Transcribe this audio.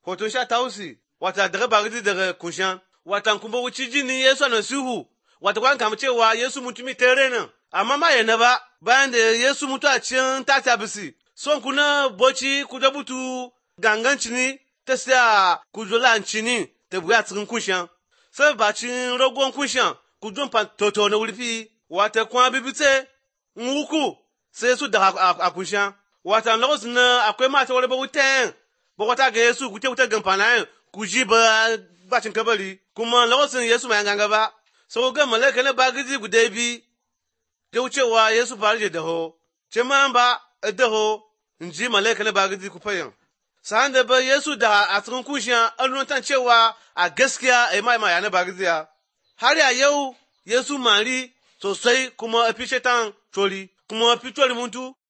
hoton sha tausi wata daga bagidi daga kunshan wata kuma wuci jini Yesu na sihu wata kwan kama cewa Yesu mutumi tere nan amma ma yana ba bayan da Yesu mutu a cikin tata bisi son kuna boci ku da butu gangan cini ta siya ku zola cini ta buya cikin kunshan sai ba cin ragon kunshan ku don fa toto na wurfi wata kuma bibite wuku sai su daga a kunshan wata lokacin na akwai mata wani ba wutan ba wata ga Yesu ku te wuta gamfana ku ji ba bacin kabari kuma lokacin Yesu mai ganga ba sau ga malaka na bagiji guda bi ta wucewa Yesu fara da daho ce ma ba daho in ji malaka na bagiji ku fayan sa'an da ba Yesu da a cikin kushiya an nuna cewa a gaskiya a yi mai maya na bagiziya har ya yau Yesu mari sosai kuma a fi shetan tori kuma a fi tori muntu